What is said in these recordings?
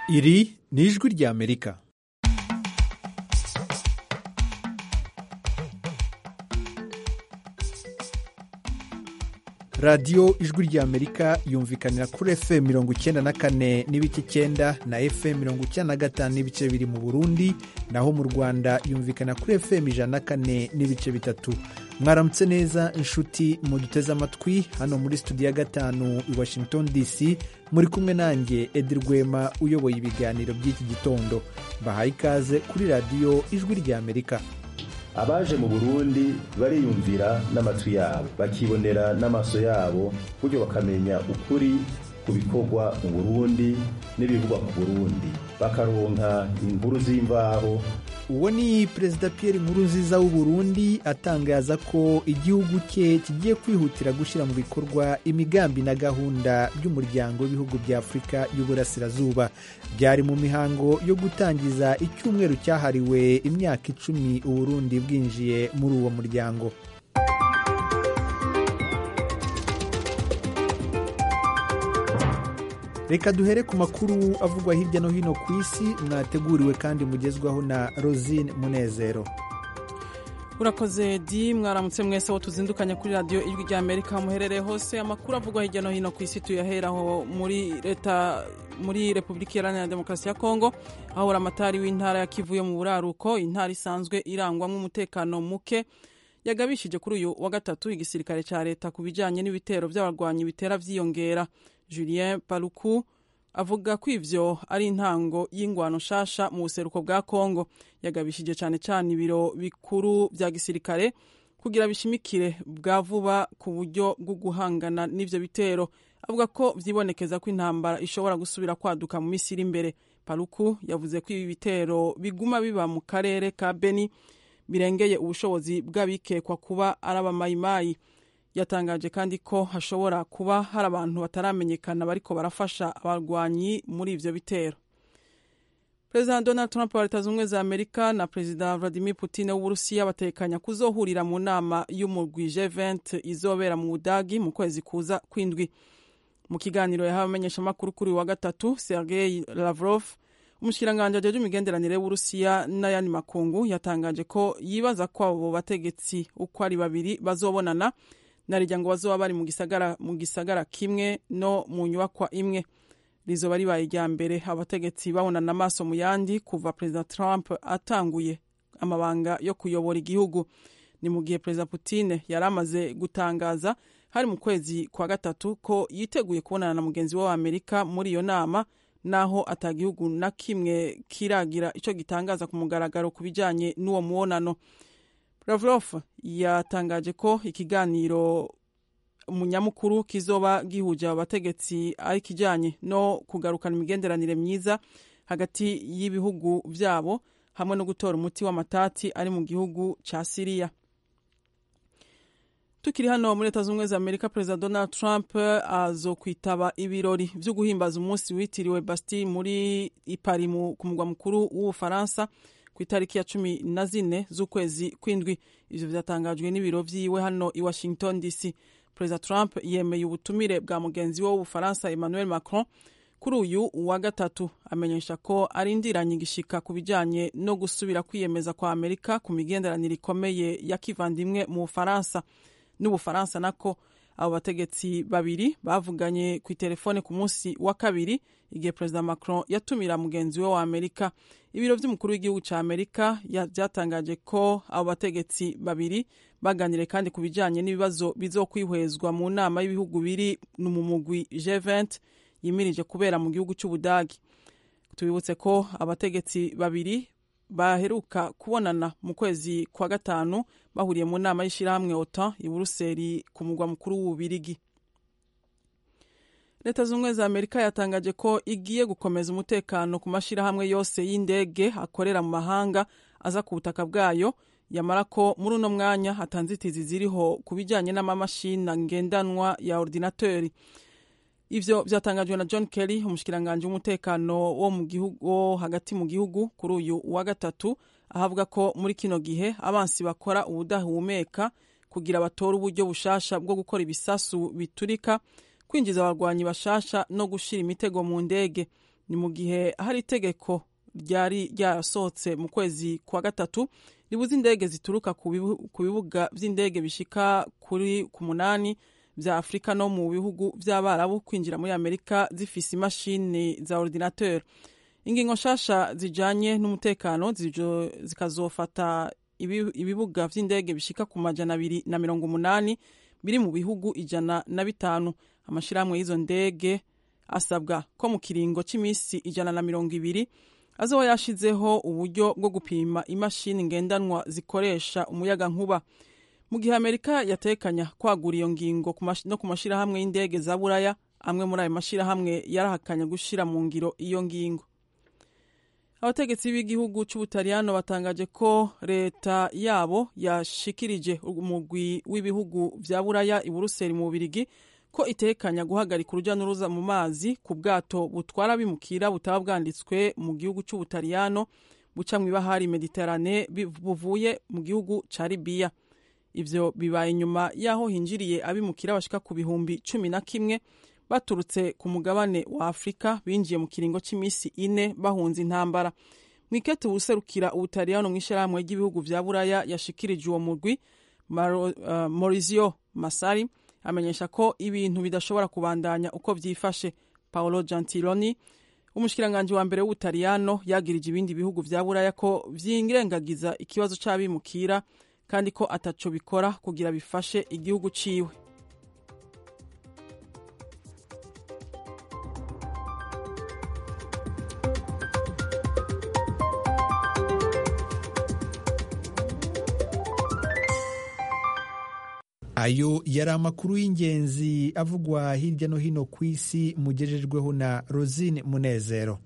iri ni ijwi ry'amerika radiyo ijwi ry'amerika yumvikanira kuri fm mirongo icyenda na kane n'ibice icyenda na fm mirongo icyenda na gatanu n'ibice biri mu burundi naho mu rwanda yumvikana kuri fm ijana na kane n'ibice bitatu mwaramutse neza inshuti muduteze amatwi hano muri studio ya gatanu i washington dc muri kumwe nanjye edi rwema uyoboye ibiganiro by'iki gitondo bahaye ikaze kuri radiyo ijwi ry'amerika abaje mu burundi bariyumvira n'amatwi yabo bakibonera n'amaso yabo buryo bakamenya ukuri ku bikorwa mu burundi n'ibivugwa ku burundi bakaronka inkuru z'imvaho uwo ni perezida Pierre Nkurunziza w'u Burundi atangaza ko igihugu cye kigiye kwihutira gushyira mu bikorwa imigambi na gahunda by'umuryango w'ibihugu bya Afurika y'Uburasirazuba byari mu mihango yo gutangiza icyumweru cyahariwe imyaka icumi u Burundi bwinjiye muri uwo muryango reka duhere ku makuru avugwa hirya no hino ku isi mwateguriwe kandi mugezwaho na rosine munezero urakoze di mwaramutse mwese aho tuzindukanye kuri radiyo ijwi rya amerika muherereye hose amakuru avugwa hirya no hino ku isi tuyaheraho muri leta muri repubulika iharanira demokarasi ya kongo aho amatari w'intara ya kivu yo mu buraruko intara isanzwe irangwamo umutekano muke yagabishije kuri uyu wa gatatu igisirikare cya leta ku bijyanye n'ibitero by'abarwanyi bitera byiyongera julien paluku avuga ko ivyo ari intango y'ingwano nshasha mu buseruko bwa kongo yagabishije cyane cyane ibiro bikuru vya gisirikare kugira bishimikire bwa vuba ku buryo bwo guhangana n'ivyo bitero avuga ko vyibonekeza ko intambara ishobora gusubira kwaduka mu misi iri imbere paluku yavuze ko ibi bitero biguma biba mu karere ka beni birengeye ubushobozi bw'abikekwa kuba ari abamayimayi yatangaje kandi ko hashobora kuba hari abantu bataramenyekana bariko barafasha abarwanyi muri ivyo bitero perezida donald trump wa leta zunze za amerika na perezida vladimir putin w'uburusiya batekanya kuzohurira mu nama y'umurwi g20 izobera mu budagi mu kwezi kuza kw'indwi mu kiganiro yahawe amenyeshamakuru kuri wa gatatu sergei lavrov umushikiranganji ajeje imigenderanire y'uburusiya n'ayandi makungu yatangaje ko yibaza ko abo bategetsi uko ari babiri bazobonana narijya ngo bazoba bari mu gisagara mu gisagara kimwe no mu nyubakwa imwe rizoba ribaye irya mbere abategetsi babonana amaso mu yandi kuva perezida trump atanguye amabanga yo kuyobora igihugu ni mu gihe perezida putin yari amaze gutangaza hari mu kwezi kwa gatatu ko yiteguye kubonana na mugenzi we wa amerika muri iyo nama naho atagihugu na kimwe kiragira icyo gitangaza ku mugaragaro ku bijyanye n'uwo mubonano Lavrov yatangaje ko ikiganiro umunyamukuru kizoba gihuje abo bategetsi ari kijyanye no kugarukana imigenderanire myiza hagati y'ibihugu byabo hamwe no gutora umuti w'amatati ari mu gihugu cya siriya tukiri hano muri leta z'ubumwe za amerika perezida donald trump azokwitaba ibirori byo guhimbaza umunsi witiriwe bastille muri ipari ku mugwa mukuru w'ubufaransa ku itariki ya cumi na zine z'ukwezi kw'indwi ivyo vyatangajwe n'ibiro vyiwe hano i washington dc perezida trump yemeye ubutumire bwa mugenzi we w'ubufaransa emmanuel macron kuri uyu wa gatatu amenyesha ko arindiranye igishika ku bijanye no gusubira kwiyemeza kwa amerika ku migenderanire ikomeye ya kivandimwe mu bufaransa n'ubufaransa nako abo bategetsi babiri bavuganye ku itelefone ku munsi wa kabiri igihe perezida macron yatumira mugenzi we wa amerika ibiro by'umukuru w'igihugu cya amerika byatangaje ko abo bategetsi babiri baganiriye kandi ku bijyanye n'ibibazo bizokwihwezwa mu nama y'ibihugu biri mu mugwi g20 yimirije kubera mu gihugu cy'ubudagi tubibutse ko abategetsi babiri baheruka kubonana mu kwezi kwa gatanu bahuriye mu nama y'ishyirahamwe otan i buruseli ku mugwa mukuru w'ububirigi leta z'ubumwe za amerika yatangaje ko igiye gukomeza umutekano ku mashyirahamwe yose y'indege akorera mu mahanga aza ku butaka bwayo yamara ko muri uno mwanya hatanzitizi ziriho ku bijyanye n'amamashini ngendanwa ya ordinateur ivyo vyatangajwe na john kelly umushikiranganji w'umutekano wo mu gihugu wo hagati mu gihugu kuri uyu wa gatatu ahavuga ko muri kino gihe abansi bakora ubudahumeka kugira batore uburyo bushasha bwo gukora ibisasu biturika kwinjiza abarwanyi bashasha no gushira imitego mu ndege ni mu gihe hari itegeko ryari ryasohotse mu kwezi kwa gatatu ribuza indege zituruka ku bibuga by'indege bishika kuri ku munani bya afurika no mu bihugu by'abarabu kwinjira muri amerika zifise imashini za ordinateur ingingo nshasha zijanye n'umutekano zikazofata ibibuga by'indege bishika ku majana abiri na mirongo umunani biri mu bihugu ijana na bitanu amashyirahamwe y'izo ndege asabwa ko mu kiringo cy'iminsi ijana na mirongo ibiri azoba yashizeho uburyo bwo gupima imashini ngendanwa zikoresha umuyaga nkuba mu gihe amerika yatekanya kwagura iyo ngingo no ku mashyirahamwe y'indege za buraya amwe muri ayo mashyirahamwe yarahakanye gushyira mu ngiro iyo ngingo abategetsi b'igihugu cy'ubutaliyano batangaje ko leta yabo yashikirije umugwi w'ibihugu vya buraya i buruseli mu bubirigi ko itekanya guhagarika urujya n'uruza mu mazi ku bwato butwara bimukira butaba bwanditswe mu gihugu cy'ubutaliyano buca mu ibahari mediterane buvuye mu gihugu ca libiya ivyo bibaye inyuma y'aho hinjiriye abimukira bashika ku bihumbi cumi na kimwe baturutse ku mugabane wa afurika binjiye mu kiringo cy'iminsi ine bahunze intambara mu ikete uwuserukira ubutaliyano mu ishyirahamwe ry'ibihugu vya buraya yashikirije uwo murwi uh, morizio masari amenyesha ko ibintu bidashobora kubandanya uko vyifashe paolo gentiloni umushikiranganji wa mbere w'ubutaliyano yagirije ibindi bihugu vya buraya ko vyirengagiza ikibazo c'abimukira kandi ko ataco bikora kugira bifashe igihugu ciwe ayo yari amakuru y'ingenzi avugwa hirya no hino ku isi mugejejweho na rosine munezero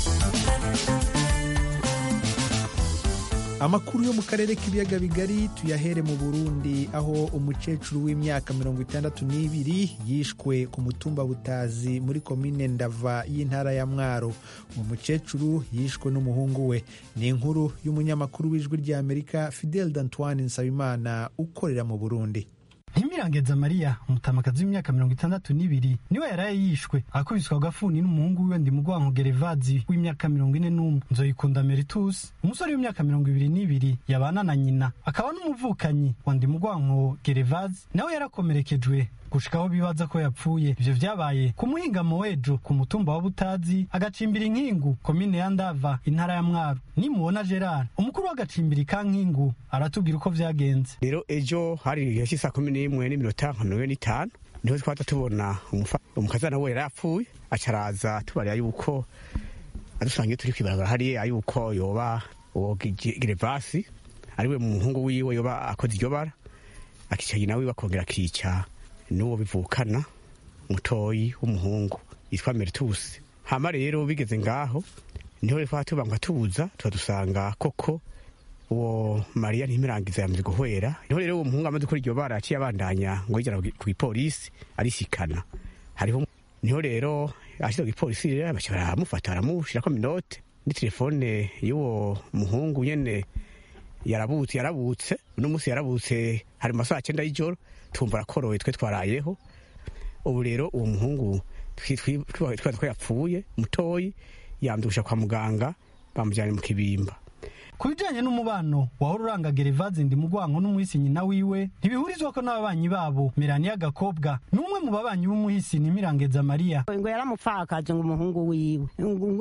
amakuru yo mu karere k'ibiyaga bigari tuyahere mu burundi aho umukecuru w'imyaka mirongo itandatu n'ibiri yishwe ku mutumba butazi muri komine ndava y'intara ya mwaro uwo mukecuru yishwe n'umuhungu we ni inkuru y'umunyamakuru w'ijwi ry'amerika fidel d'antoine nsabimana ukorera mu burundi ntimirangeza mariya umutamakazi w'imyaka mirongo itandatu n'ibiri niwe yaraye yishwe akubiswa agafuni n'umuhungu wiwe ndimugwanko gerevazi w'imyaka mirongo ine n'umwe nzoyikunda meritus umusore w'imyaka mirongo ibiri n'ibiri yabana na nyina akaba n'umuvukanyi wa ndimugwanko gerevazi nawe yarakomerekejwe gushikaho bibaza ko yapfuye ivyo vyabaye ku muhingamo w'ejo ku mutumba wa butazi agacimbira inkingu komine ya ndava intara ya mwaro nimubona gerard umukuru w'agacimbiri ka nkingu aratubwira uko vyagenze rero ejo hari igihe c'isa kumi n'imwe n'iminota nka mirongo n'itanu niho twaza tubona umukazana we yari yapfuye acaraza tubarira yuko adusanga iyo turi kwibarabara hariya yuko yoba uwo gerevasi ariwe muhungu wiwe yoba akoze iryo bara akica nyina wiwe akongera akica n'uwo bivukana mutoyi w'umuhungu yitwa meritusi hama rero bigeze ngaho niho rero tuba tubuza turadusanga koko uwo mariya ntimirangiza yamaze guhwera niho rero uwo muhungu amaze gukora iryo bara yaciye abandanya ngo yigera ku gipolisi arisikana hariho niho rero ashyize ku gipolisi rero baca baramufata baramushyirako minote ni telefone y'uwo muhungu nyene yarabutse yarabutse uno munsi yarabutse hari mu masaha cyenda y'ijoro tumva arakoroye twe twarayeho ubu rero uwo muhungu twibaza ko yapfuye mutoyi yandusha kwa muganga bamujyanye mu kibimba ku bijanye n'umubano wahora uranga gerevazi ndimugwanko n'umuhisi nyina wiwe ntibihurizwa ko n'ababanyi babo melania gakobwa ni umwe mu babanyi b'umuhisi nimirangeza mariya ngo yaramupfakaje ngo umuhungu wiwe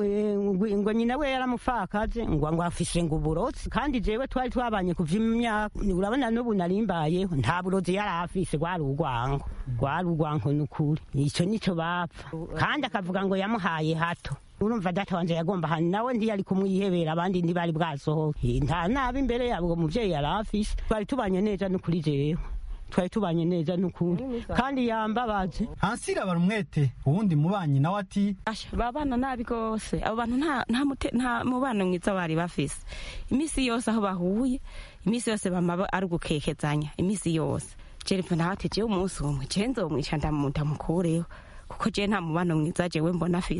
ngo nyina we yaramupfakaje ngo ngo afise ngo uburozi kandi jewe twari twabanye kuva imyaka urabona n'ubu narimbayeho nta burozi yari afise rwari urwango rwari urwango n'ukuri ico nico bapfa kandi akavuga ngo yamuhaye hato urumva data wanje yagomba hano nawe ntiyari kumwihebera abandi ntibari bwasohoke nta nabi imbere yabo umuvyeyi yari afise twari tubanye neza n'ukuri jewe twari tubanye neza n'ukuri kandi yambabaje hansira barumwete uwundi mubanyi nawe ati babana nabi rwose abo bantu nta mubano mwiza bari bafise iminsi yose aho bahuye iminsi yose bama ari ugukekezanya iminsi yose jerefe ntawati jewe umunsi umwe jewe nzomwica ndamukureho kuko jewe nta mubano mwiza jewe mbona afise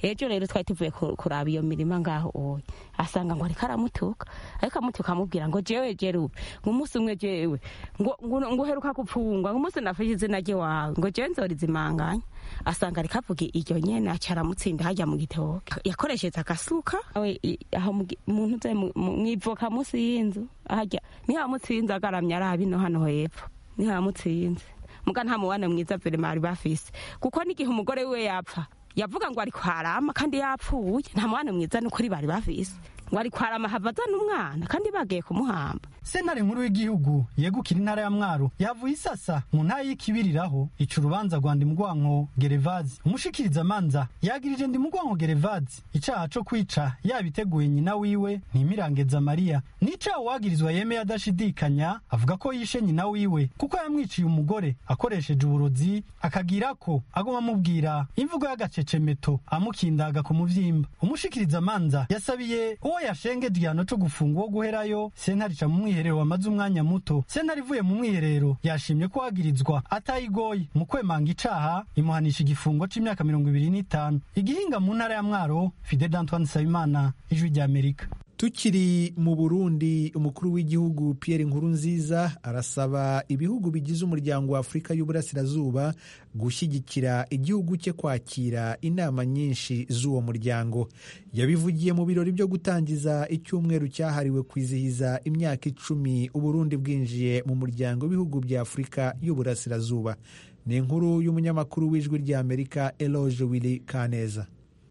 ejo rero twari tuvuye kuraba iyo mirima ngaho oya asanga ngo ariko aramutuka ariko amutuka amubwira ngo jewe jeruwe ngo umunsi umwe jewe ngo ngo uheruka gupfungwa ngo umunsi nafashe izina rye wawe ngo jewe nzorizimanganya asanga ariko avuga iryo nyene aca aramutsinda hajya mu gitoke yakoresheje agasuka awe aho muntu uze mwivoka munsi y'inzu hajya niho amutsinze agaramye araba ino hano hepfo niho amutsinze muga nta mubana mwiza vere mari bafise kuko n'igihe umugore we yapfa yavuga ngo ari kwarama kandi yapfuye nta mwana mwiza n'ukuri bari bafise ngo ari kwarama hava azana umwana kandi bagiye kumuhamba sentare nkuru y'igihugu yegukira intara ya mwaro yavuye isasa mu ntara y'ikibiriraho ica urubanza rwa ndimugwanko gerevazi umushikiriza amanza yagirije ndimugwanko gerevazi icaha co kwica yabiteguye nyina wiwe ntimirangeza mariya n'icaha uwagirizwa yemeye adashidikanya avuga ko yishe nyina wiwe kuko yamwiciye umugore akoresheje uburozi akagira ko aguma amubwira imvugo y'agacecemeto amukindaga ku muvyimba umushikiriza amanza yasabiye uwo yashengeje igihano co gufunga uwo guherayo sentare ica mu mwiherero wamaze umwanya muto sentare ivuye mu mwiherero yashimye ko wagirizwa atayigoye mu kwemanga icaha imuhanisha igifungo c'imyaka mirongo ibiri n'itanu igihinga mu ntara ya mwaro fidel antoine nsabimana ijwi ry'amerika tukiri mu burundi umukuru w'igihugu pierre nkurunziza arasaba ibihugu bigize umuryango wa afurika y'uburasirazuba gushyigikira igihugu cye kwakira inama nyinshi z'uwo muryango yabivugiye mu birori byo gutangiza icyumweru cyahariwe kwizihiza imyaka icumi uburundi bwinjiye mu muryango w'ibihugu bya afurika y'uburasirazuba ni inkuru y'umunyamakuru w'ijwi ry'amerika eloge willy kaneza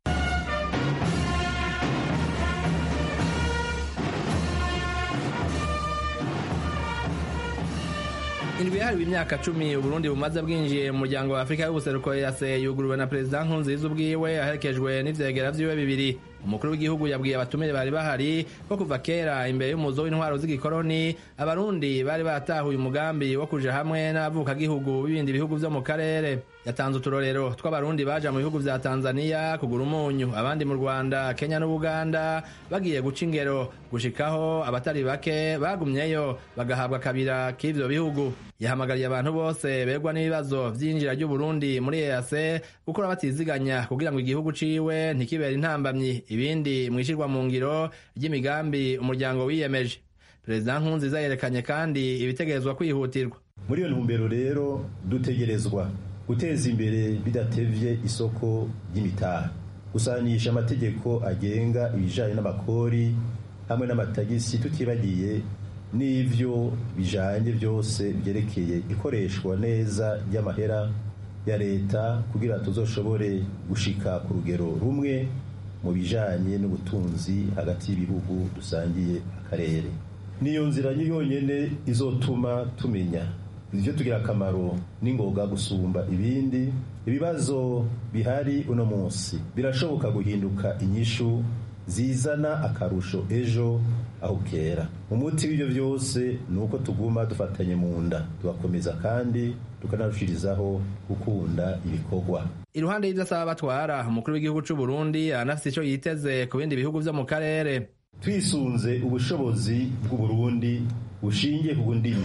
indwi yahariwe imyaka cumi uburundi bumaze bwinjiye mu muryango wa afurika y'ubuseruko yase yuguruwe na perezida nkurunziza ubwiwe aherekejwe n'ivyegera vyiwe bibiri umukuru w'igihugu yabwiye abatumire bari bahari ko kuva kera imbere y'umuzo w'intwaro z'igikoroni abarundi bari batahuye umugambi wo kuja hamwe n'abavukagihugu b'ibindi bihugu vyo mu karere yatanze uturorero tw'abarundi baja mu bihugu vya tanzania kugura umunyu abandi mu rwanda kenya n'ubuganda bagiye guca ingero gushikaho abatari bake bagumyeyo bagahabwa akabira k'ivyo bihugu yahamagariye abantu bose begwa n'ibibazo vy'injira ry'uburundi muri ease gukora batiziganya kugira ngo igihugu ciwe ntikibere intambamyi ibindi mwishirwa mu ngiro ry'imigambi umuryango wiyemeje perezida nkunziza yerekanye kandi ibitegerezwa kwihutirwa muri iyo ntumbero rero dutegerezwa guteza imbere bidatevye isoko ry'imitaha gusanisha amategeko agenga ibijanye n'amakori hamwe n'amatagisi tutibagiye n'ivyo bijanye byose byerekeye ikoreshwa neza ry'amahera ya leta kugira tuzoshobore gushika ku rugero rumwe mu bijanye n'ubutunzi hagati y'ibihugu dusangiye akarere niyo nzira yonyene izotuma tumenya ivyo tugira akamaro n'ingoga gusumba ibindi ibibazo bihari uno munsi birashoboka guhinduka inyishu zizana akarusho ejo aho kera umuti w'ibyo byose ni uko tuguma dufatanye mu nda tugakomeza kandi tukanarushirizaho gukunda ibikorwa iruhande y'ibyo asaba batwara umukuru w'igihugu c'u Burundi aranafise ico yiteze ku bindi bihugu vyo mu karere twisunze ubushobozi bw'uburundi bushingiye ku ndimi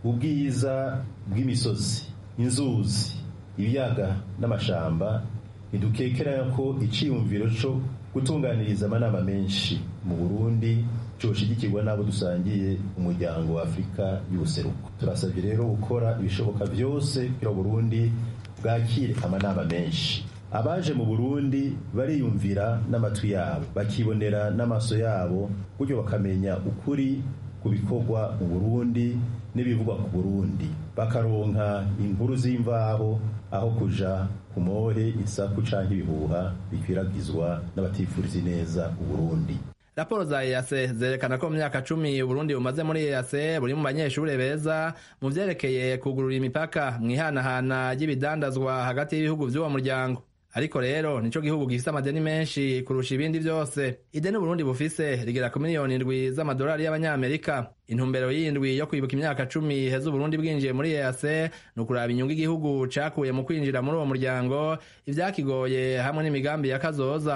ubwiza bw'imisozi inzuzi ibiyaga n'amashamba ntidukekera ko iciyumviro co gutunganiriza amanama menshi mu burundi coshigikirwa n'abo dusangiye umuryango wa afurika y'ubuseruko turasabye rero gukora ibishoboka byose kugira burundi bwakire amanama menshi abaje mu burundi bariyumvira n'amatwi yabo bakibonera n'amaso yabo buryo bakamenya ukuri ku bikorwa mu burundi n'ibivugwa ku burundi bakaronka inkuru z'imvaho aho kuja ku mohe isaku canke ibihuha bikwiragizwa n'abatifuriza neza uburundi raporo za EAC zerekana ko mu myaka cumi Burundi bumaze muri EAC buri mu banyeshure beza mu vyerekeye kugurura imipaka mwihanahana ry'ibidandazwa hagati y'ibihugu vy'uwo muryango ariko rero nico gihugu gifise amadeni menshi kurusha ibindi vyose ideni Burundi bufise rigera ku miliyoni indwi z'amadolari y'abanyamerika intumbero y'indwi yo kwibuka imyaka cumi heza Uburundi bwinjiye muri EAC ni ukuraba inyungu igihugu cakuye mu kwinjira muri uwo muryango ivyakigoye hamwe n'imigambi ya kazoza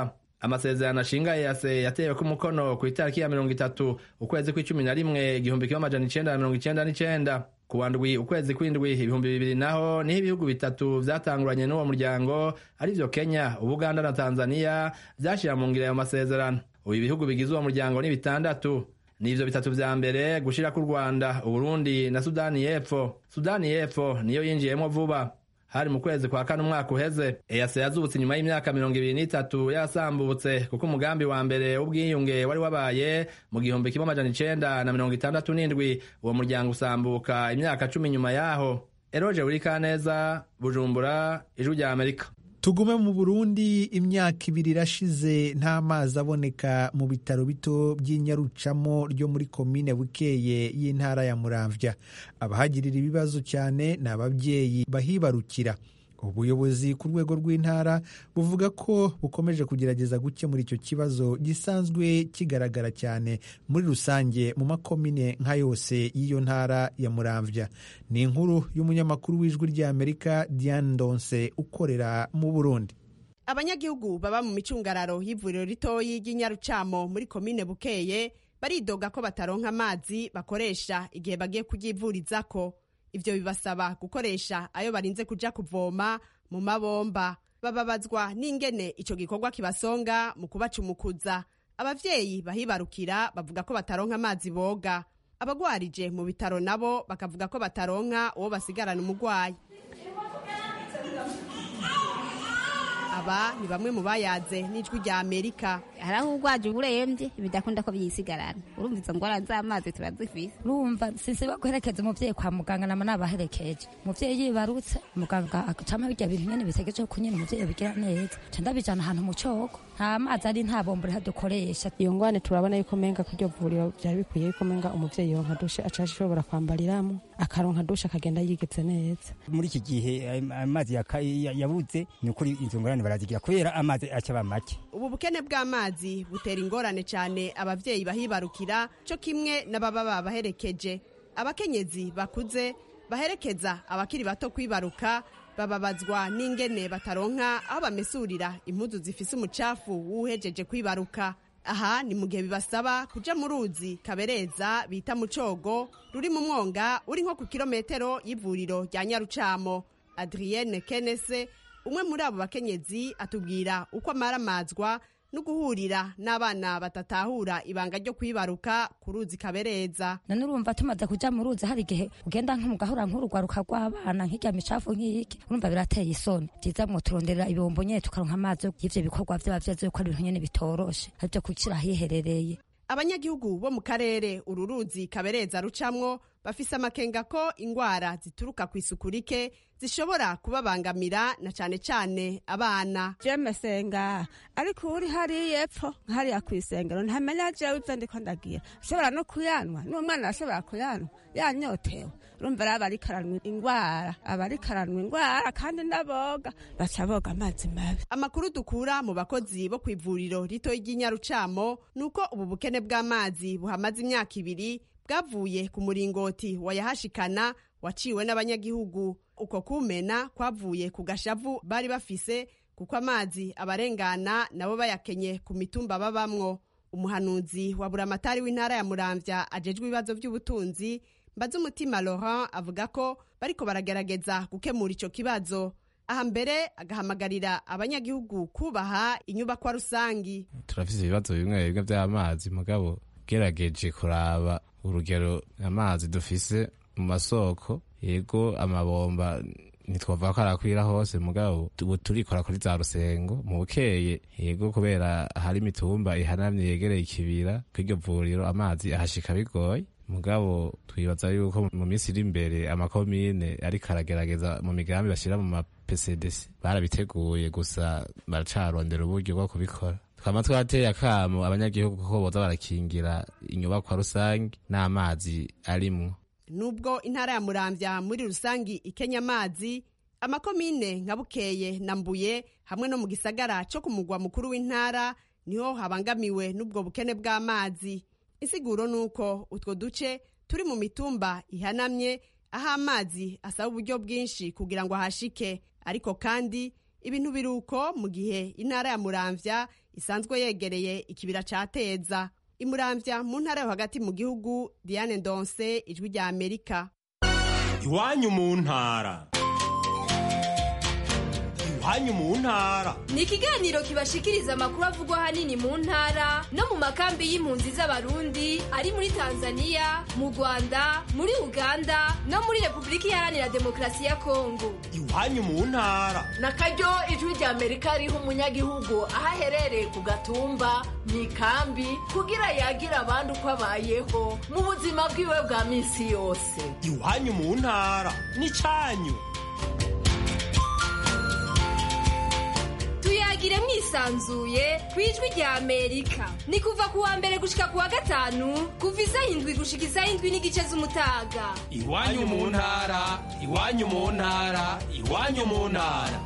amasezerano ashinga EAC yatewe ku mukono ku itariki ya mirongo itatu ukwezi kw'icumi na rimwe igihumbi kimwe amajana icenda na mirongo icenda n'icenda ku wa ndwi ukwezi kw'indwi ibihumbi bibiri naho niho ibihugu bitatu vyatanguranye n'uwo muryango arivyo kenya ubuganda na tanzania vyashira mu ngiro ayo masezerano ubu ibihugu bigize uwo muryango ni bitandatu nivyo bitatu vya mbere gushira ku rwanda uburundi na sudani y'epfo sudani y'epfo niyo yinjiyemwo vuba hari mu kwezi kwa kane umwaka uheze EAC yazutse inyuma y'imyaka mirongo ibiri n'itatu yasambutse kuko umugambi wa mbere w'ubwiyunge wari wabaye mu gihumbi kimwe amajana icenda na mirongo itandatu n'indwi uwo muryango usambuka imyaka cumi nyuma yaho eroje wurikaneza bujumbura ijwi rya amerika tugume mu burundi imyaka ibiri irashize nta mazi aboneka mu bitaro bito by'inyarucamo ryo muri komine bukeye y'intara ya muramvya abahagirira ibibazo cyane ni ababyeyi bahibarukira ubuyobozi ku rwego rw'intara buvuga ko bukomeje kugerageza gukemura icyo kibazo gisanzwe kigaragara cyane muri rusange mu makomine nka yose y'iyo ntara ya muramvya ni inkuru y'umunyamakuru w'ijwi ry'amerika diane ndonse ukorera mu burundi abanyagihugu baba mu micungararo y'ivuriro ritoyi ry'inyarucamo muri komine bukeye baridoga ko bataronka amazi bakoresha igihe bagiye kuyivuririzako ivyo bibasaba gukoresha ayo barinze kuja kuvoma mu mabomba bababazwa n'ingene ico gikorwa kibasonga mu kubacumukuza abavyeyi bahibarukira bavuga ko bataronka amazi boga abagwarije mu bitaro nabo bakavuga ko bataronka uwo basigarana umugwayi aba ni bamwe mu bayaze n'ijwi rya amerika hari aho urwaje urembye bidakunda ko byisigarana urumva izo ngwara z'amazi turazifise urumva sinsiba guherekeza umuvyeyi kwa muganga nama nabaherekeje umuvyeyi yibarutse muganga acama birya bintu nyene bitegereje ko nyene umuvyeyi abigira neza ca ndabijana ahantu mu coko nta mazi ari nta bombo riha dukoresha iyo ngwane turabona yuko menga kuryo vuriro vyari bikwiye yuko menga umuvyeyi yonka dushe aca ashobora kwambariramwo akaronka dushe akagenda yigeze neza muri iki gihe amazi yabuze ni ukuri izo ngorane barazigira kubera amazi acaba make ubu bukene bw'amazi butera ingorane cyane abavyeyi bahibarukira cyo kimwe n'ababa babaherekeje abakenyezi bakuze baherekeza abakiri bato kwibaruka bababazwa n'ingene bataronka aho bamesurira impuzu zifise umucafu w'uhejeje kwibaruka aha ni mu gihe bibasaba kuja mu ruzi kabereza bita mu cogo ruri mu mwonga uri nko ku kilometero y'ivuriro rya nyarucamo adrienne kenese umwe muri abo bakenyezi atubwira uko amaramazwa no guhurira n'abana batatahura ibanga ryo kwibaruka ku ruzi kabereza none urumva tumaze kuja mu ruzi hari igihe ugenda nko mugahura nk'urugwaruka rw'abana nk'irya micafu nk'iki urumva birateye isoni vyiza mwoturonderera ibombo nyene tukaronka amazi y'ivyo bikorwa vy'abavyeyi yuko ari ibintu nyene bitoroshe arivyo kukira hiherereye abanyagihugu bo mu karere uru ruzi kabereza rucamwo bafise amakenga ko ingwara zituruka ku isuku rike zishobora kubabangamira na cane cane abana jeme senga ariko uri hariya epfo hariya ku isengero ntamenya jewe ivyo ndiko ndagira ashobora no kuyanwa n'umwana arashobora kuyanwa yanyotewe urumva rero abarikaranwa ingwara abarikaranwa ingwara kandi n'aboga baca boga amazi mabi amakuru dukura mu bakozi bo ku ivuriro rito ry'inyarucamo ni uko ubu bukene bw'amazi buhamaze imyaka ibiri bwavuye ku muringoti wayahashikana waciwe n'abanyagihugu uko kumena kwavuye ku gashavu bari bafise kuko amazi abarengana nabo bayakenye ku mitumba babamwo umuhanuzi wa buramatari w'intara ya muramvya ajejwe ibibazo by'ubutunzi mbaze umutima laurent avuga ko bariko baragerageza gukemura ico kibazo aha mbere agahamagarira abanyagihugu kubaha inyubakwa rusangi turafise ibibazo bimwe bimwe vy'amazi mugabo gerageje kuraba urugero amazi dufise mu masoko yego amabomba ntitwavuga ko arakwira hose mugabo ubu turikora kuri za rusengo mu bukeye yego kubera hari imitumba ihanamye yegereye ikibira kw'iryo vuriro amazi ahashika bigoye mugabo twibaza yuko mu minsi iri imbere amakomine ariko aragerageza mu migambi bashyira mu mapcdc barabiteguye gusa baracarondera uburyo bwo kubikora twama twateye akamo abanyagihugu ko boza barakingira inyubakwa rusange n'amazi arimwo nubwo intara ya muramvya muri rusangi ikenya amazi amakomine nka bukeye na mbuye hamwe no mu gisagara co ku mugwa mukuru w'intara niho habangamiwe n'ubwo bukene bw'amazi insiguro nuko utwo duce turi mu mitumba ihanamye aho amazi asaba uburyo bwinshi kugira ngo ahashike ariko kandi ibintu biri uko mu gihe intara ya muramvya isanzwe yegereye ikibira ca teza imuramvya mu ntara yo hagati mu gihugu diane ndonse ijwi rya amerika iwanyu mu ntara iwanyu mu ntara ni ikiganiro kibashikiriza amakuru avugwa ahanini mu ntara no mu makambi y'impunzi z'abarundi ari muri tanzania mu rwanda muri uganda no muri repubulika iharanira demokarasi ya kongo iwanyu mu ntara na karyo ijwi rya amerika riha umunyagihugu aho aherereye ku gatumba mu ikambi kugira yagira abandi uko abayeho mu buzima bwiwe bwa minsi yose iwanyu mu ntara ni cyanyu tuyagire mwisanzuye ku ijwi rya amerika ni kuva ku wa mbere gushika ku wa gatanu kuva isaha indwi gushika isaha indwi n'igice z'umutaga iwanyu mu ntara iwanyu mu ntara iwanyu mu ntara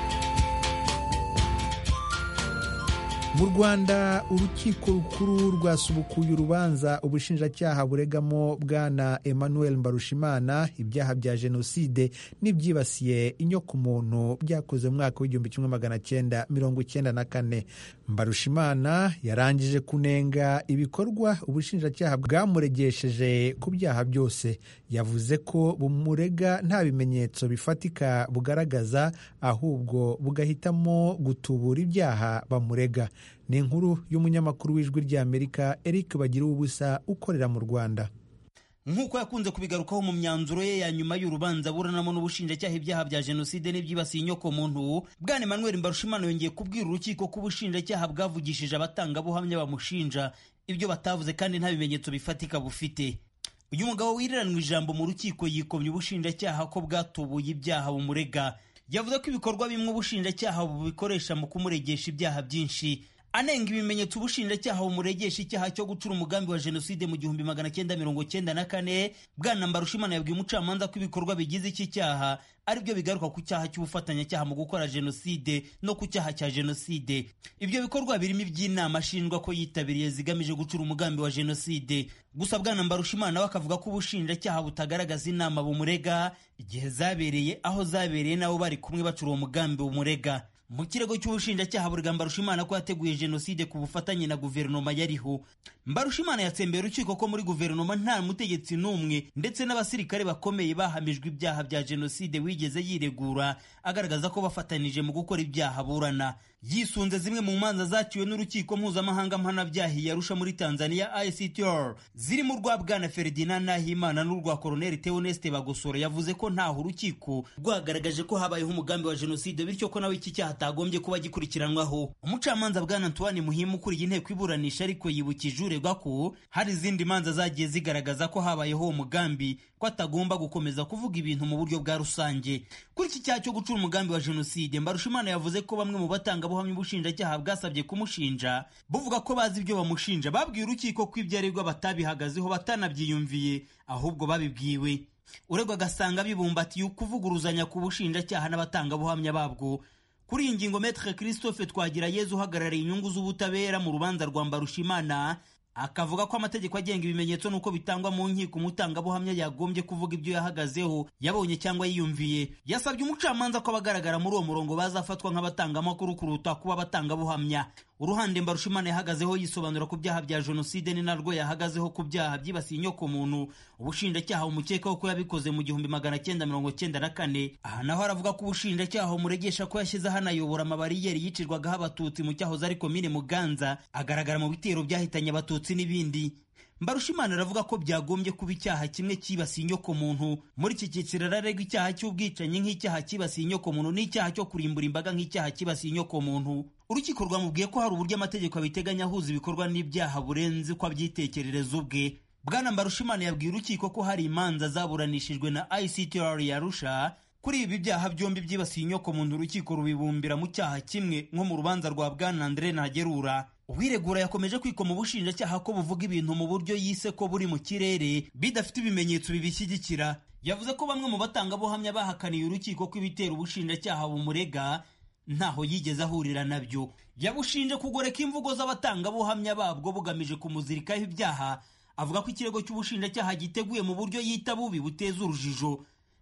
mu rwanda urukiko rukuru rwasubukuye urubanza ubushinjacyaha buregamo bwana emmanuel mbarushimana ibyaha bya jenoside n'ibyibasiye inyokomuntu byakoze mu mwaka w'igihumbi kimwe magana cyenda mirongo icyenda na kane mbarushimana yarangije kunenga ibikorwa ubushinjacyaha bwamuregesheje ku byaha byose yavuze ko bumurega nta bimenyetso bifatika bugaragaza ahubwo bugahitamo gutubura ibyaha bamurega ni inkuru y'umunyamakuru w'ijwi ry'amerika eric bagira ubusa ukorera mu rwanda nk'uko yakunze kubigarukaho mu myanzuro ye ya nyuma y'urubanza buranamo n'ubushinjacyaha ibyaha bya jenoside n'ibyibasiye inyokomuntu bwana emmanuel mbarushimana yongeye kubwira urukiko ko ubushinjacyaha bwavugishije abatangabuhamya bamushinja ibyo batavuze kandi nta bimenyetso bifatika bufite uyu mugabo wireranwa ijambo mu rukiko yikomye ubushinjacyaha ko bwatubuye ibyaha bumurega yavuze ko ibikorwa bimwe ubushinjacyaha bubikoresha mu kumuregesha ibyaha byinshi anenga ibimenyetso ubushinjacyaha bumuregesha icyaha cyo gucura umugambi wa jenoside mu gihumbi magana cyenda mirongo cyenda na kane bwana mbarushimana yabwiye umucamanza ko ibikorwa bigize iki cyaha ari byo bigaruka ku cyaha cy'ubufatanyacyaha mu gukora jenoside no ku cyaha cya jenoside ibyo bikorwa birimo iby'inama ashinjwa ko yitabiriye zigamije gucura umugambi wa jenoside gusa bwana mbarushimana we akavuga ko ubushinjacyaha butagaragaza inama bumurega igihe zabereye aho zabereye nabo bari kumwe bacura uwo mugambi bumurega mu kirego cy'ubushinjacyaha burega mbarushimana ko yateguye jenoside ku bufatanye na guverinoma yariho mbarushimana yatsembeye urukiko ko muri guverinoma nta mutegetsi n'umwe ndetse n'abasirikare bakomeye bahamijwe ibyaha bya jenoside wigeze yiregura agaragaza ko bafatanije mu gukora ibyaha burana yisunze zimwe mu manza zaciwe n'urukiko mpuzamahanga mpanabyaha yarusha muri tanzania ictr zirimo urwa bwana ferdinand nahimana n'urwa koroneli theoneste bagosoro yavuze ko ntaho urukiko rwagaragaje ko habayeho umugambi wa jenoside bityo ko nawe iki cyaha atagombye kuba gikurikiranwaho umucamanza bwana antoine muhimu ukuriye inteko iburanisha ariko yibukije uregwa ko hari izindi manza zagiye zigaragaza ko habayeho uwo mugambi ko atagomba gukomeza kuvuga ibintu mu buryo bwa rusange kuri iki cyaha cyo gucura umugambi wa jenoside mbarushimana yavuze ko bamwe mu batangabuhamya ubushinjacyaha bwasabye kumushinja buvuga ko bazi ibyo bamushinja babwiye urukiko ko ibyo aregwa batabihagazeho batanabyiyumviye ahubwo babibwiwe uregwa agasanga bibumbatiye ukuvuguruzanya ku bushinjacyaha n'abatangabuhamya babwo kuri iyi ngingo metre christophe twagira yezu uhagarariye inyungu z'ubutabera mu rubanza rwa mbarushimana akavuga ko amategeko agenga ibimenyetso n'uko bitangwa mu nkiko umutangabuhamya yagombye kuvuga ibyo yahagazeho yabonye cyangwa yiyumviye yasabye umucamanza ko abagaragara muri uwo murongo bazafatwa nk'abatangamakuru kuruta kuba abatangabuhamya uruhande mbarushimana yahagazeho yisobanura ku byaha bya jenoside ni narwo yahagazeho ku byaha byibasiye inyokomuntu ubushinjacyaha bumukekaho ko yabikoze mu gihumbi magana cyenda mirongo cyenda na kane aha naho aravuga ko ubushinjacyaha bumuregesha ko yashyize hanayobora amabariyeri yicirwagaho abatutsi mu cyahoze ari komine muganza agaragara mu bitero byahitanye abatutsi n'ibindi mbarushimana aravuga ko byagombye kuba icyaha kimwe cyibasiye inyokomuntu muri iki cyiciro araregwa icyaha cy'ubwicanyi nk'icyaha cyibasiye inyokomuntu n'icyaha cyo kurimbura imbaga nk'icyaha cyibasiye inyokomuntu urukiko rwamubwiye ko hari uburyo amategeko abiteganya ahuza ibikorwa n'ibyaha burenze uko abyitekerereza ubwe bwana mbarushimana yabwiye urukiko ko hari imanza zaburanishijwe na ictr yarusha kuri ibi byaha byombi byibasiye inyokomuntu urukiko rubibumbira mu cyaha kimwe nko mu rubanza rwa bwana andre ntagerura uwiregura yakomeje kwikoma ubushinjacyaha ko buvuga ibintu mu buryo yise ko buri mu kirere bidafite ibimenyetso bibishyigikira yavuze ko bamwe mu batangabuhamya bahakaniye urukiko ko ibitera ubushinjacyaha bumurega ntaho yigeze ahurira nabyo yabushinje kugoreka imvugo z'abatangabuhamya babwo bugamije kumuzirikaho ibyaha avuga ko ikirego cy'ubushinjacyaha giteguye mu buryo yita bubi buteza urujijo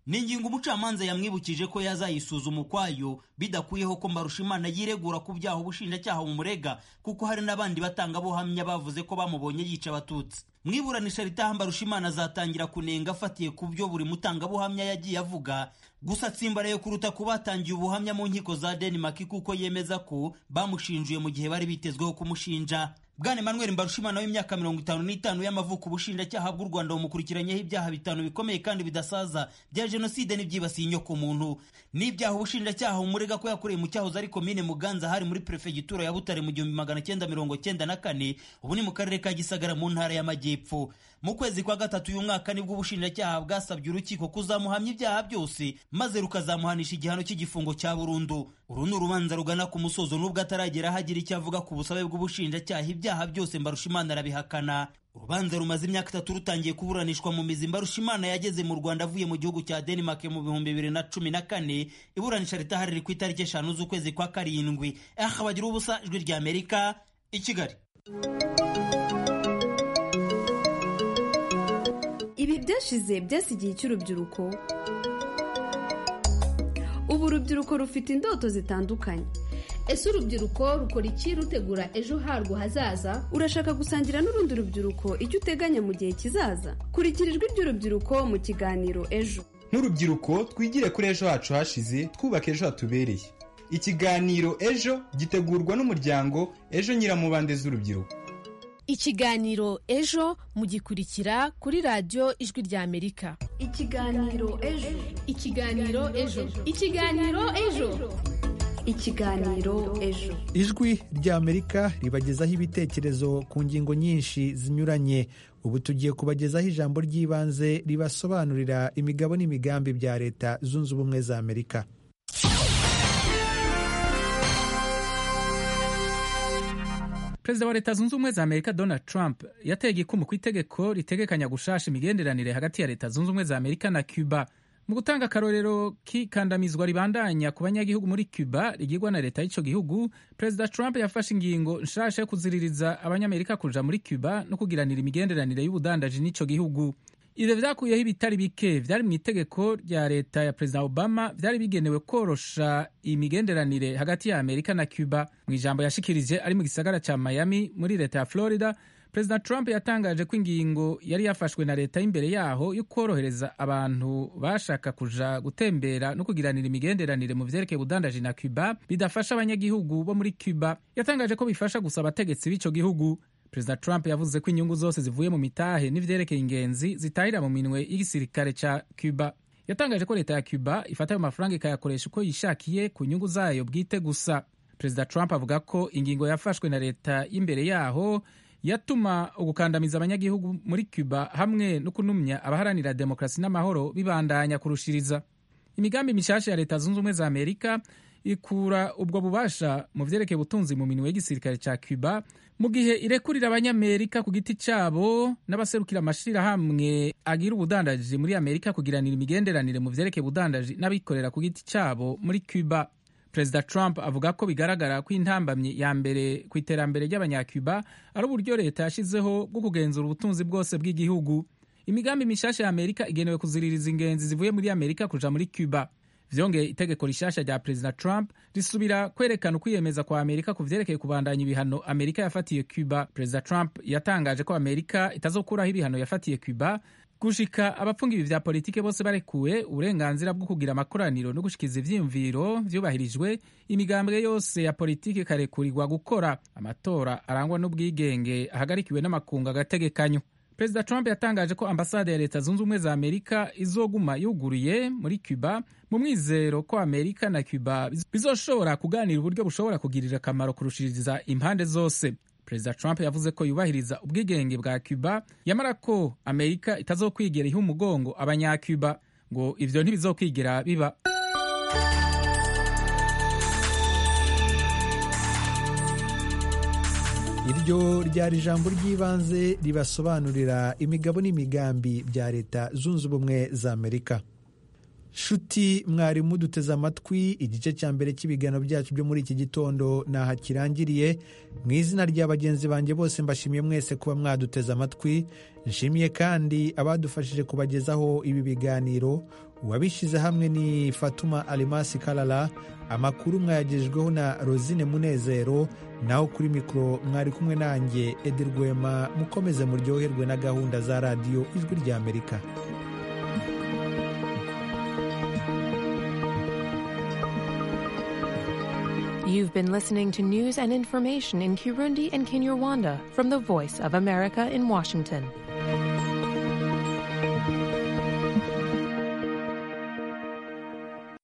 ni ingingo umucamanza yamwibukije ko yazayisuzuma ukwayo bidakuyeho ko mbarushimana yiregura ku byaha ubushinjacyaha bumurega kuko hari n'abandi batangabuhamya bavuze ko bamubonye yica abatutsi mu iburanisha ritaha mbarushimana azatangira kunenga afatiye ku byo buri mutangabuhamya yagiye avuga gusa atsimbaraye kuruta ku batangiye ubuhamya mu nkiko za denmark kuko yemeza ko bamushinjuye mu gihe bari bitezweho kumushinja bwana emmanuel mbarushimana w'imyaka mirongo itanu n'itanu y'amavuko ubushinjacyaha bw'u rwanda bumukurikiranyeho ibyaha bitanu bikomeye kandi bidasaza bya jenoside n'ibyibasiye inyokomuntu n'ibyaha ubushinjacyaha bumurega ko yakoreye mu cyahoze ari komine muganza hari muri perefegitura ya butare mu gihumbi magana cyenda mirongo cyenda na kane ubu ni mu karere ka gisagara mu ntara y'amajyepfo mu kwezi kwa gatatu uyu mwaka nibwo ubushinjacyaha bwasabye urukiko kuzamuhamya ibyaha byose maze rukazamuhanisha igihano cy'igifungo cya burundu uru ni urubanza rugana ku musozo n'ubwo ataragera ahagira icyo avuga ku busabe bw'ubushinjacyaha ibyaha byose mbarushimana arabihakana urubanza rumaze imyaka itatu rutangiye kuburanishwa mu mizi mbarushimana yageze mu rwanda avuye mu gihugu cya denmark mu bihumbi bibiri na cumi na kane iburanisha ritahari riri ku itariki eshanu z'ukwezi kwa karindwi aha bagira ubusa ijwi rya amerika i kigali ibi byashize byasigiye icy'urubyiruko ubu urubyiruko rufite indoto zitandukanye ese urubyiruko rukora iki rutegura ejo harwo hazaza urashaka gusangira n'urundi rubyiruko icyo uteganya mu gihe kizaza kurikira ijwi ry'urubyiruko mu kiganiro ejo nk'urubyiruko twigire kuri ejo hacu hashize twubake ejo hatubereye ikiganiro ejo gitegurwa n'umuryango ejo nyiramubande z'urubyiruko ikiganiro ejo mugikurikira kuri radiyo ijwi rya amerika ikiganiro ejo ikiganiro ejo ikiganiro ejo ikiganiro ejo ijwi rya amerika ribagezaho ibitekerezo ku ngingo nyinshi zinyuranye ubu tugiye kubagezaho ijambo ry'ibanze ribasobanurira imigabo n'imigambi bya leta zunze ubumwe za amerika perezida wa leta zunze ubumwe za amerika donald trump yateye igikumu ku itegeko ritegekanya gushasha imigenderanire hagati ya leta zunze ubumwe za amerika na cuba mu gutanga akarorero k'ikandamizwa ribandanya ku banyagihugu muri cuba rigirwa na leta y'icyo gihugu perezida trump yafashe ingingo nshasha yo kuziririza abanyamerika kuja muri cuba no kugiranira imigenderanire y'ubudandaji n'icyo gihugu ibyo vyakuyeho ibitari bike vyari mu itegeko rya leta ya perezida obama vyari bigenewe korosha imigenderanire hagati ya amerika na cuba mu ijambo yashikirije ari mu gisagara ca miami muri leta ya florida perezida trump yatangaje ko ingingo yari yafashwe na leta y'imbere yaho yo korohereza abantu bashaka kuja gutembera no kugiranira imigenderanire mu vyerekeye ubudandaji na cuba bidafasha abanyagihugu bo muri cuba yatangaje ko bifasha gusa abategetsi b'ico gihugu perezida trump yavuze ko inyungu zose zivuye mu mitahe n'ivyerekeye ingenzi zitahira mu minwe y'igisirikare ca cuba yatangaje ko leta ya cuba ifata ayo mafaranga ikayakoresha uko yishakiye ku nyungu zayo bwite gusa perezida trump avuga ko ingingo yafashwe na leta y'imbere yaho yatuma ugukandamiza abanyagihugu muri cuba hamwe no kunumya abaharanira demokarasi n'amahoro bibandanya kurushiriza imigambi mishasha ya leta zunze ubumwe za amerika ikura ubwo bubasha mu vyerekeye ubutunzi mu minwe y'igisirikare ca cuba mu gihe irekurira abanyamerika ku giti cyabo n'abaserukira amashirahamwe agira ubudandaji muri amerika kugiranira imigenderanire mu vyerekeye ubudandaji n'abikorera ku giti cyabo muri cuba perezida trump avuga ko bigaragara ko intambamyi ya mbere ku iterambere ry'abanyacuba ari uburyo leta yashyizeho bwo kugenzura ubutunzi bwose bw'igihugu imigambi mishasha ya amerika igenewe kuziririza ingenzi zivuye muri amerika kuja muri cuba vyongeye itegeko rishasha rya perezida trump risubira kwerekana ukwiyemeza kwa amerika ku vyerekeye kubandanya ibihano amerika yafatiye cuba perezida trump yatangaje ko amerika itazokuraho ibihano yafatiye cuba gushika abapfunga ibi vya politike bose barekuwe uburenganzira bwo kugira amakoraniro no gushikiza ivyiyumviro vyubahirijwe imigambwe yose ya politike ikarekurigwa gukora amatora arangwa n'ubwigenge ahagarikiwe n'amakungu agategekanyo perezida trump yatangaje ko ambasade ya leta zunze ubumwe za amerika izoguma yuguruye muri cuba mu mwizero ko amerika na cuba bizoshobora kuganira uburyo bushobora kugirira akamaro kurushiriza impande zose perezida trump yavuze ko yubahiriza ubwigenge bwa cuba yamara ko amerika itazokwigera iha umugongo abanyacuba ngo ivyo ntibizokwigera biba iryo ryari ijambo ry'ibanze ribasobanurira imigabo n'imigambi bya leta zunze ubumwe za amerika shuti mwarimu duteze amatwi igice cya mbere cy'ibiganiro byacu byo muri iki gitondo ntaha kirangiriye mu izina rya bagenzi banjye bose mbashimiye mwese kuba mwaduteze amatwi nshimiye kandi abadufashije kubagezaho ibi biganiro uwabishyize hamwe ni fatuma alimasi kalala amakuru mwayagejejweho na rosine munezero naho kuri mikoro mwari kumwe nanjye edi rwema mukomeze muryoherwe na gahunda za radiyo ijwi ry'amerika You've been listening to news and information in Kirundi and Kinyarwanda from the Voice of America in Washington.